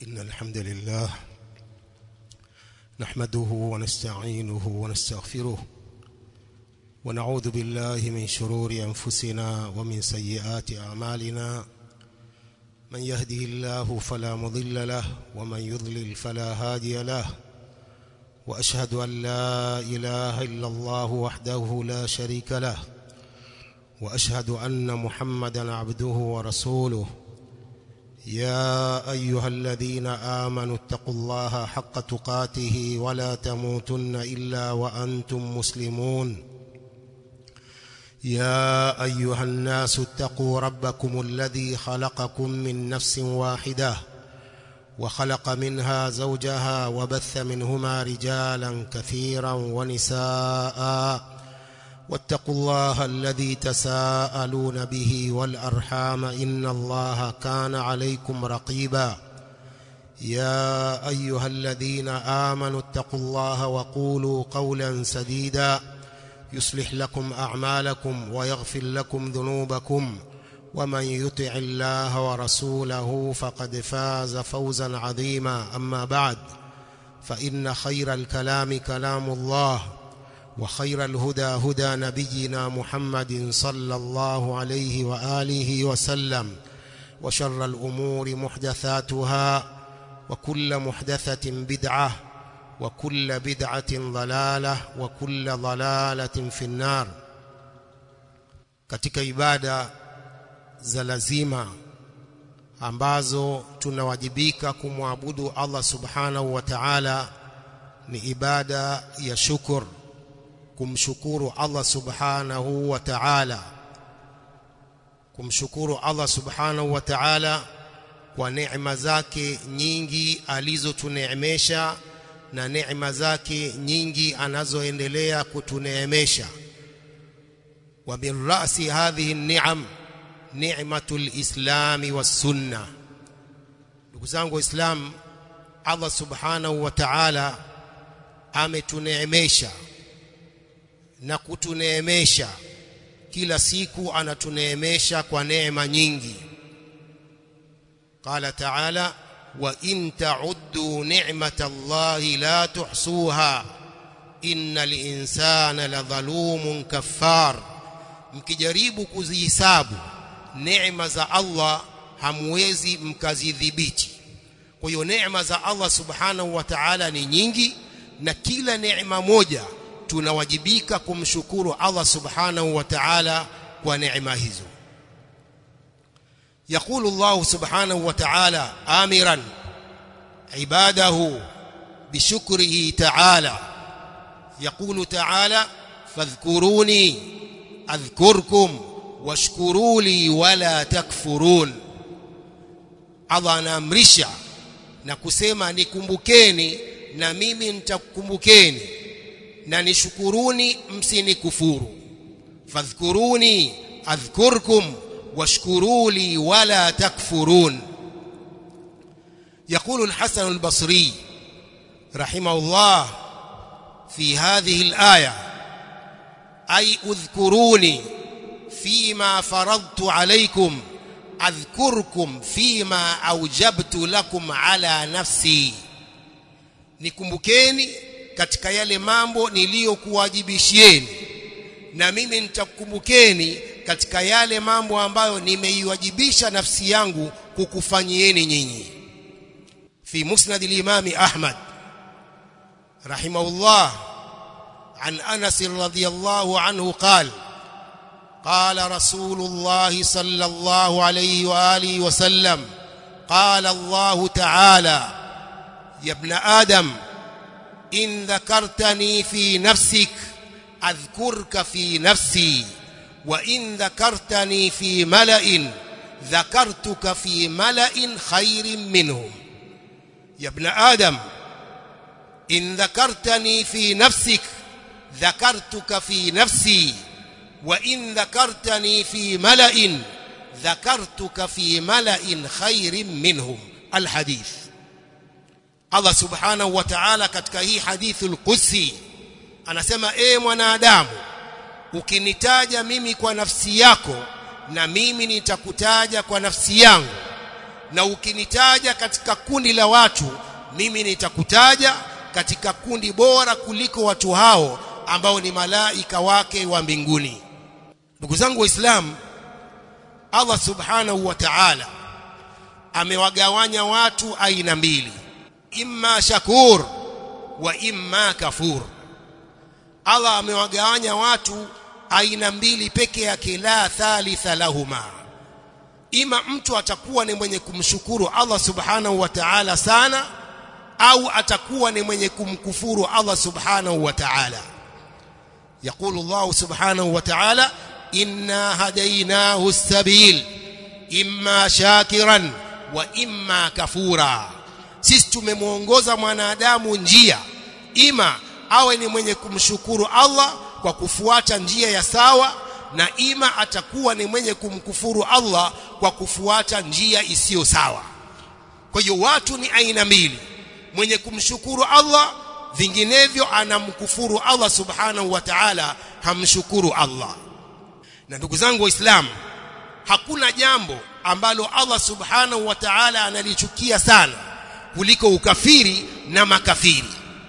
إن الحمد لله نحمده ونستعينه ونستغفره ونعوذ بالله من شرور أنفسنا ومن سيئات أعمالنا من يهده الله فلا مضل له ومن يضلل فلا هادي له وأشهد أن لا إله إلا الله وحده لا شريك له وأشهد أن محمدا عبده ورسوله يا أيها الذين آمنوا اتقوا الله حق تقاته ولا تموتن إلا وأنتم مسلمون يا أيها الناس اتقوا ربكم الذي خلقكم من نفس واحدة وخلق منها زوجها وبث منهما رجالا كثيرا ونساء واتقوا الله الذي تساءلون به والأرحام إن الله كان عليكم رقيبا يا أيها الذين آمنوا اتقوا الله وقولوا قولا سديدا يصلح لكم أعمالكم ويغفر لكم ذنوبكم ومن يطع الله ورسوله فقد فاز فوزا عظيما أما بعد فإن خير الكلام كلام الله وخير الهدى هدى نبينا محمد صلى الله عليه وآله وسلم وشر الأمور محدثاتها وكل محدثة بدعة وكل بدعة ضلالة وكل ضلالة في النار katika ibada za lazima ambazo tunawajibika kumwabudu Allah subhanahu wa ta'ala ni ibada ya shukr kumshukuru Allah subhanahu wa ta'ala kumshukuru Allah subhanahu wa ta'ala kwa neema zake nyingi alizotuneemesha na neema zake nyingi anazoendelea kutuneemesha wa min ra'si hadhihi an-ni'am ni'matul islami was sunna ndugu zangu waislamu Allah subhanahu wa ta'ala ametuneemesha na kutuneemesha kila siku anatuneemesha kwa neema nyingi qala ta'ala wa in ta'uddu ni'matallahi la tuhsuha innal insana ladhalumun kaffar mkijaribu kuzihisabu neema za Allah hamwezi mkazidhibiti kwa hiyo neema za Allah subhanahu wa ta'ala ni nyingi na kila neema moja tunawajibika kumshukuru Allah subhanahu wa ta'ala kwa neema hizo يقول الله سبحانه وتعالى آمرا عباده بشكره تعالى يقول تعالى فاذكروني أذكركم واشكروا لي ولا تكفرون Allah anaamrisha na kusema nikumbukeni na mimi nitakukumbukeni na nishukuruni msinikufuru fadhkuruni adhkurkum washkuru li wala takfurun يقول الحسن البصري رحمه الله في هذه الآية أي اذكروني فيما فرضت عليكم أذكركم فيما أوجبت لكم على نفسي nikumbukeni katika yale mambo niliyokuwajibishieni na mimi nitakukumbukeni katika yale mambo ambayo nimeiwajibisha nafsi yangu kukufanyieni nyinyi fi musnad al-imam ahmad rahimahullah عن أنس رضي الله عنه قال قال رسول الله صلى الله عليه وآله وسلم قال الله تعالى يا ابن آدم إن ذكرتني في نفسك أذكرك في نفسي وإن ذكرتني في ملأ ذكرتك في ملأ خير منهم يا ابن آدم إن ذكرتني في نفسك ذكرتك في نفسي وإن ذكرتني في ملأ ذكرتك في ملأ خير منهم الحديث Allah subhanahu wa ta'ala katika hii hadithul qudsi anasema e mwanadamu ukinitaja mimi kwa nafsi yako na mimi nitakutaja kwa nafsi yangu na ukinitaja katika kundi la watu mimi nitakutaja katika kundi bora kuliko watu hao ambao ni malaika wake wa mbinguni ndugu zangu waislamu Allah subhanahu wa ta'ala amewagawanya watu aina mbili imma shakur wa imma kafur Allah amewagawanya watu aina mbili peke yake la thalitha lahuma ima mtu atakuwa ni mwenye kumshukuru Allah subhanahu wa ta'ala sana au atakuwa ni mwenye kumkufuru Allah subhanahu wa ta'ala يقول الله سبحانه وتعالى إنا هديناه السبيل إما شاكرا وإما كفورا sisi tumemuongoza mwanadamu njia ima awe ni mwenye kumshukuru Allah kwa kufuata njia ya sawa na ima atakuwa ni mwenye kumkufuru Allah kwa kufuata njia isiyo sawa kwa hiyo watu ni aina mbili mwenye kumshukuru Allah vinginevyo anamkufuru Allah subhanahu wa ta'ala hamshukuru Allah na ndugu zangu waislamu hakuna jambo ambalo Allah subhanahu wa ta'ala analichukia sana kuliko ukafiri na makafiri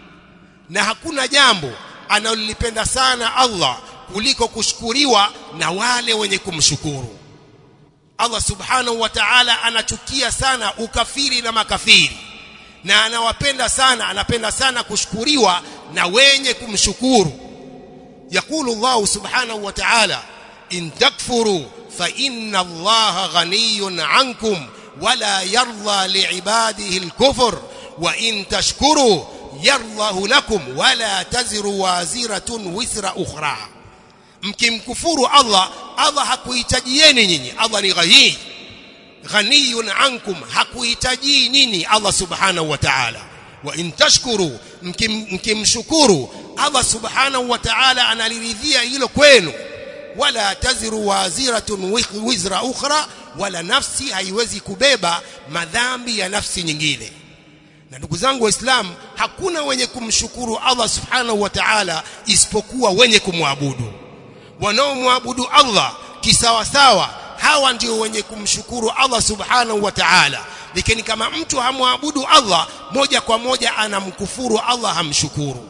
na hakuna jambo analolipenda sana Allah kuliko kushukuriwa na wale wenye kumshukuru Allah subhanahu wa ta'ala anachukia sana ukafiri na makafiri na anawapenda sana anapenda sana kushukuriwa na wenye kumshukuru yakulu Allah subhanahu wa ta'ala in takfuru fa inna Allah ghaniyun ankum wala yarda liibadihi al-kufr wa in tashkuru yardahu lakum wala taziru waziratun withra ukhra mkimkufuru Allah Allah hakuhitajieni nyinyi Allah ni ghani ghaniyun ankum hakuhitaji nyinyi Allah subhanahu wa ta'ala wa in tashkuru mkimshukuru Allah subhanahu wa ta'ala analiridhia hilo kwenu wala taziru waziratun wizra ukhra wala nafsi haiwezi kubeba madhambi ya nafsi nyingine na ndugu zangu waislamu hakuna wenye kumshukuru Allah subhanahu wa ta'ala isipokuwa wenye kumwabudu wanaomwabudu Allah kisawasawa hawa ndio wenye kumshukuru Allah subhanahu wa ta'ala lakini kama mtu hamwabudu Allah moja kwa moja anamkufuru Allah hamshukuru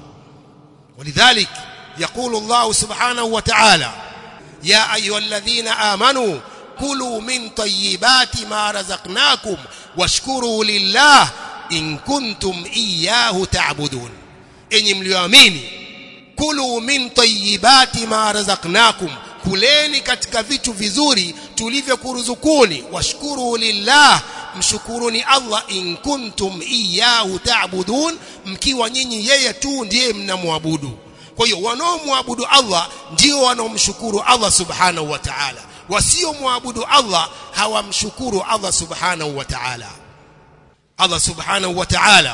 ولذلك يقول الله سبحانه وتعالى يا ايها الذين امنوا كلوا من طيبات ما رزقناكم واشكروا لله in kuntum iyyahu ta'budun enyi mlioamini kulu min tayyibati ma razaqnakum kuleni katika vitu vizuri tulivyokuruzukuni washkuru lillah mshukuruni Allah in kuntum iyyahu ta'budun mkiwa nyinyi yeye tu ndiye mnamwabudu kwa hiyo wanaomwabudu Allah ndio wanaomshukuru Allah subhanahu wa ta'ala wasiomwabudu Allah hawamshukuru Allah subhanahu wa ta'ala Allah subhanahu wa ta'ala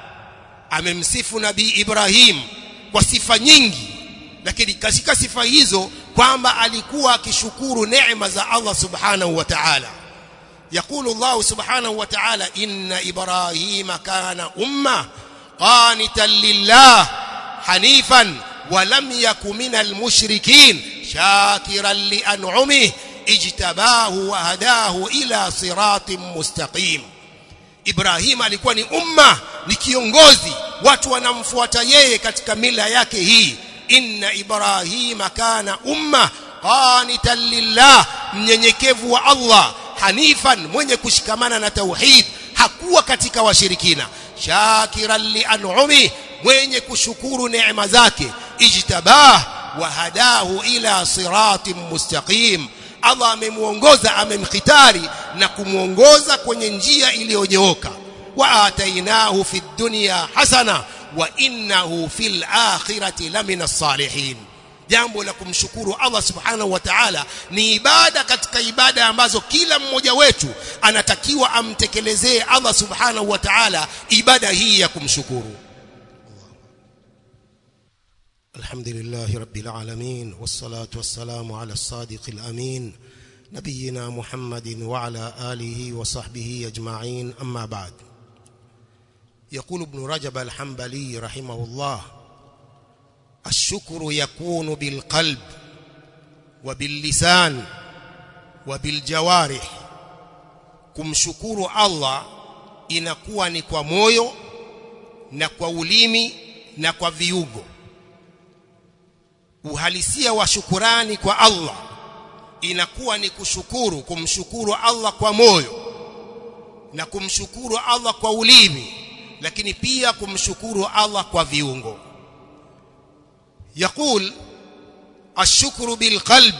amemsifu nabii Ibrahim kwa sifa nyingi lakini katika sifa hizo kwamba alikuwa akishukuru neema za Allah subhanahu wa ta'ala يقول الله سبحانه وتعالى إن إبراهيم كان أمة قانتا لله حنيفا ولم يك من المشركين شاكرا لأنعمه اجتباه وهداه إلى صراط مستقيم Ibrahim alikuwa ni umma ni kiongozi watu wanamfuata yeye katika mila yake hii inna ibrahima kana umma qanitan lillah mnyenyekevu wa Allah hanifan mwenye kushikamana na tauhid hakuwa katika washirikina shakiran li an'umi mwenye kushukuru neema zake ijtabah wa hadahu ila siratin mustaqim Allah amemuongoza amemkhitari na kumuongoza kwenye njia iliyonyooka wa atainahu fi dunya hasana wa innahu fil akhirati lamina salihin jambo la kumshukuru Allah subhanahu wa ta'ala ni ibada katika ibada ambazo kila mmoja wetu anatakiwa amtekelezee Allah subhanahu wa ta'ala ibada hii ya kumshukuru الحمد لله رب العالمين والصلاة والسلام على الصادق الأمين نبينا محمد وعلى آله وصحبه أجمعين أما بعد يقول ابن رجب الحنبلي رحمه الله الشكر يكون بالقلب وباللسان وبالجوارح kumshukuru Allah inakuwa ni kwa moyo na kwa ulimi na kwa viungo uhalisia wa shukurani kwa Allah inakuwa ni kushukuru kumshukuru Allah kwa moyo na kumshukuru Allah kwa ulimi lakini pia kumshukuru Allah kwa viungo يقول الشكر بالقلب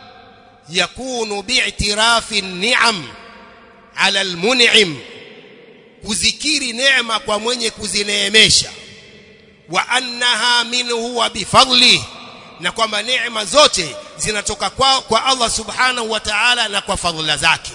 يكون باعتراف النعم على المنعم kuzikiri neema kwa mwenye kuzineemesha wa annaha minhu wa bifadli na kwamba neema zote zinatoka kwa, kwa Allah subhanahu wa ta'ala na kwa fadhila zake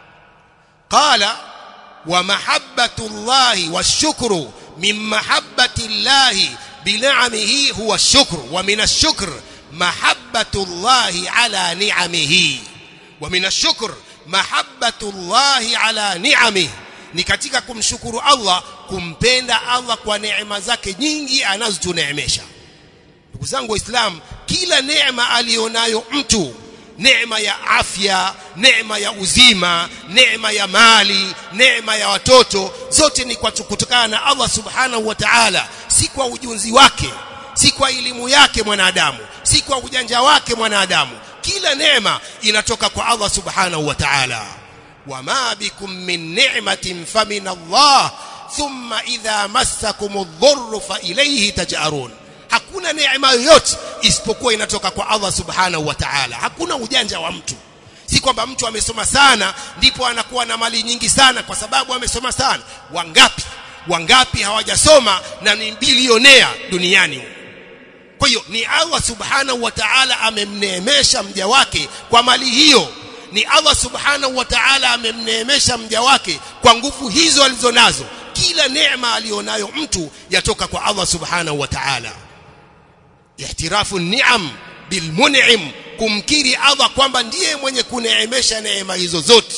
qala wa mahabbatu llahi washukru min mahabbati llahi bina'amihi huwa shukru wa min ash-shukr mahabbatu llahi ala ni'amihi wa min ash-shukr mahabbatu llahi ala ni'amihi ni katika kumshukuru Allah kumpenda Allah kwa neema zake nyingi anazotuneemesha ndugu zangu waislamu kila neema alionayo mtu neema ya afya neema ya uzima neema ya mali neema ya watoto zote ni kwa kutokana na Allah subhanahu wa ta'ala si kwa ujunzi wake si kwa elimu yake mwanadamu si kwa ujanja wake mwanadamu kila neema inatoka kwa Allah subhanahu wa ta'ala wama bikum min ni'matin famin Allah thumma idha massakum adh-dhurru fa ilayhi taj'arun hakuna neema yoyote isipokuwa inatoka kwa Allah subhanahu wa ta'ala hakuna ujanja wa mtu si kwamba mtu amesoma sana ndipo anakuwa na mali nyingi sana kwa sababu amesoma sana wangapi wangapi hawajasoma na ni bilionea duniani kwa hiyo ni Allah subhanahu wa ta'ala amemneemesha mja wake kwa mali hiyo ni Allah subhanahu wa ta'ala amemneemesha mja wake kwa nguvu hizo alizonazo kila neema alionayo mtu yatoka kwa Allah subhanahu wa ta'ala ihtirafu ni'am bilmun'im kumkiri Allah kwamba ndiye mwenye kuneemesha neema hizo zote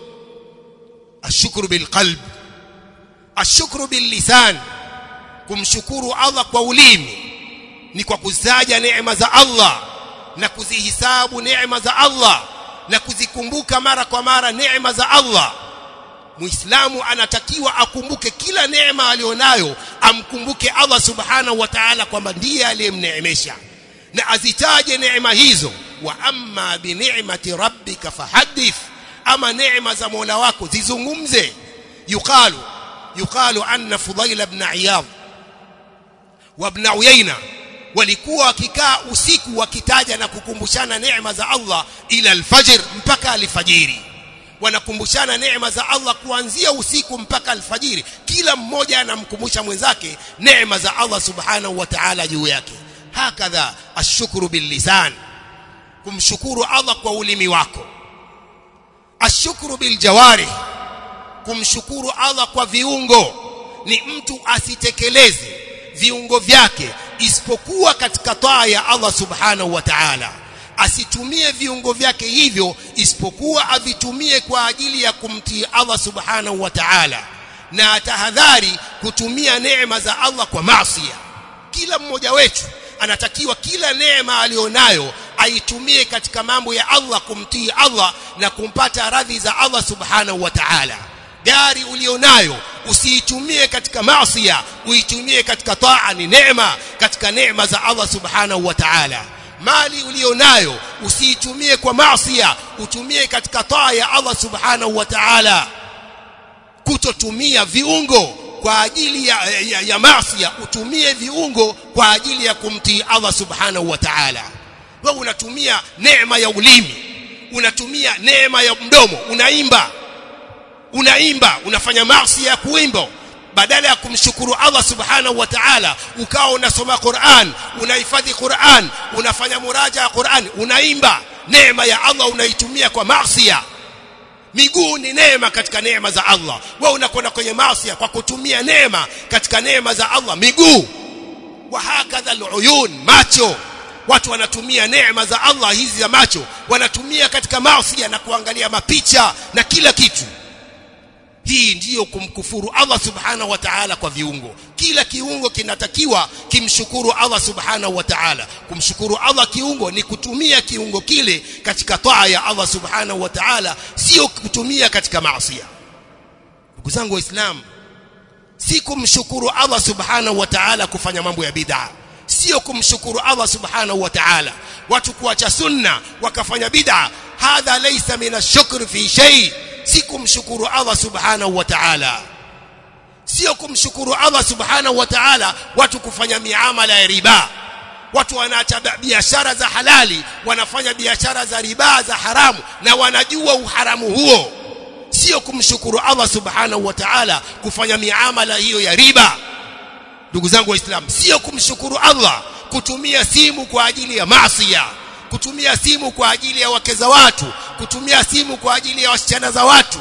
ashukuru bilqalb ashukuru billisan kumshukuru Allah kwa ulimi ni kwa kuzaja neema za Allah na kuzihisabu neema za Allah na kuzikumbuka mara kwa mara neema za Allah Muislamu anatakiwa akumbuke kila neema alionayo amkumbuke Allah subhanahu wa ta'ala kwamba ndiye aliyemneemesha na azitaje neema hizo wa amma bi ni'mati rabbika fahaddith ama neema za Mola wako zizungumze yuqalu yuqalu anna Fudail ibn Iyad wa ibn Uyayna walikuwa wakikaa usiku wakitaja na kukumbushana neema za Allah ila alfajr mpaka alfajiri wanakumbushana neema za Allah kuanzia usiku mpaka alfajiri kila mmoja anamkumbusha mwenzake neema za Allah subhanahu wa ta'ala juu yake hakadha ashukuru billisan kumshukuru Allah kwa ulimi wako ashukuru biljawari kumshukuru Allah kwa viungo ni mtu asitekeleze viungo vyake isipokuwa katika taa ya Allah subhanahu wa ta'ala asitumie viungo vyake hivyo isipokuwa avitumie kwa ajili ya kumtii Allah subhanahu wa ta'ala na atahadhari kutumia neema za Allah kwa maasi kila mmoja wetu anatakiwa kila neema alionayo aitumie katika mambo ya Allah kumtii Allah na kumpata radhi za Allah subhanahu wa ta'ala gari ulionayo usiitumie katika maasi uitumie katika taa ni neema katika neema za Allah subhanahu wa ta'ala mali ulionayo usiitumie kwa maasi utumie katika taa ya Allah subhanahu wa ta'ala kutotumia viungo kwa ajili ya, ya, ya maasi utumie viungo kwa ajili ya kumtii Allah subhanahu wa ta'ala wewe unatumia neema ya ulimi unatumia neema ya mdomo unaimba unaimba unafanya maasi ya kuimba badala ya kumshukuru Allah subhanahu wa ta'ala ukawa unasoma Qur'an unahifadhi Qur'an unafanya muraja ya Qur'an unaimba neema ya Allah unaitumia kwa maasi miguu ni neema katika neema za Allah wewe unakwenda kwenye maasi kwa kutumia neema katika neema za Allah miguu wa hakadha aluyun macho watu wanatumia neema za Allah hizi za macho wanatumia katika maasi na kuangalia mapicha na kila kitu hii ndiyo kumkufuru Allah subhanahu wa ta'ala kwa viungo kila kiungo kinatakiwa kimshukuru Allah subhanahu wa ta'ala kumshukuru Allah kiungo ni kutumia kiungo kile katika taa ya Allah subhanahu wa ta'ala sio kutumia katika maasi ndugu zangu waislamu si kumshukuru Allah subhanahu wa ta'ala kufanya mambo ya bid'a sio kumshukuru Allah subhanahu wa ta'ala watu kuacha sunna wakafanya bid'a hadha laysa min ash-shukr fi shay si kumshukuru Allah subhanahu wa ta'ala sio kumshukuru Allah subhanahu wa ta'ala watu kufanya miamala ya riba watu wanaacha biashara za halali wanafanya biashara za riba za haramu na wanajua uharamu huo sio kumshukuru Allah subhanahu wa ta'ala kufanya miamala hiyo ya riba ndugu zangu waislamu sio kumshukuru Allah kutumia simu kwa ajili ya maasi kutumia simu kwa ajili ya wake za watu kutumia simu kwa ajili ya wasichana za watu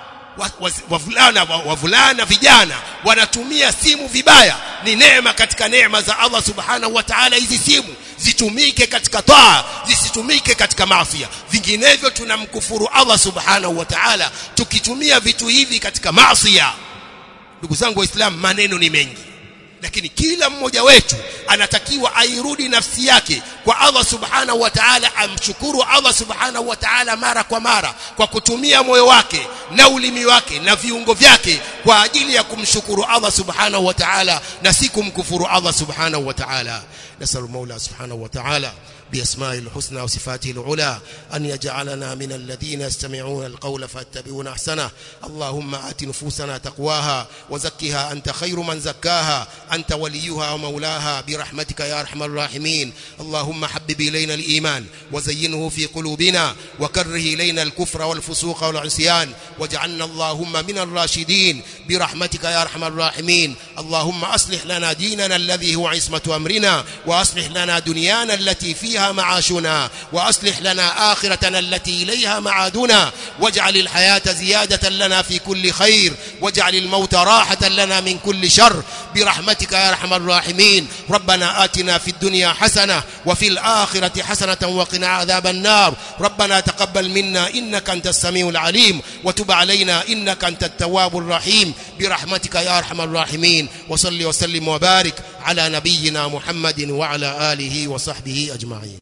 wavulana wavulana vijana wanatumia simu vibaya ni neema katika neema za Allah subhanahu wa ta'ala hizi simu zitumike katika taa zisitumike katika maasi vinginevyo tunamkufuru Allah subhanahu wa ta'ala tukitumia vitu hivi katika maasi ndugu zangu waislamu maneno ni mengi lakini kila mmoja wetu anatakiwa airudi nafsi yake kwa Allah subhanahu wa ta'ala amshukuru Allah subhanahu wa ta'ala mara kwa mara kwa kutumia moyo wake na ulimi wake na viungo vyake kwa ajili ya kumshukuru Allah subhanahu wa ta'ala na si kumkufuru Allah subhanahu wa ta'ala nasallu maula subhanahu wa ta'ala بأسماء الحسنى وصفاته العلى أن يجعلنا من الذين يستمعون القول فاتبعون أحسنه اللهم آت نفوسنا تقواها وزكها أنت خير من زكاها أنت وليها ومولاها برحمتك يا أرحم الراحمين اللهم حبب إلينا الإيمان وزينه في قلوبنا وكره إلينا الكفر والفسوق والعصيان واجعلنا اللهم من الراشدين برحمتك يا أرحم الراحمين اللهم أصلح لنا ديننا الذي هو عصمة أمرنا وأصلح لنا دنيانا التي فيها معاشنا وأصلح لنا آخرتنا التي إليها معادنا واجعل الحياة زيادة لنا في كل خير واجعل الموت راحة لنا من كل شر برحمتك يا أرحم الراحمين ربنا آتنا في الدنيا حسنة وفي الآخرة حسنة وقنا عذاب النار ربنا تقبل منا إنك أنت السميع العليم وتب علينا إنك أنت التواب الرحيم برحمتك يا أرحم الراحمين وصل وسلم وبارك على نبينا محمد وعلى آله وصحبه أجمعين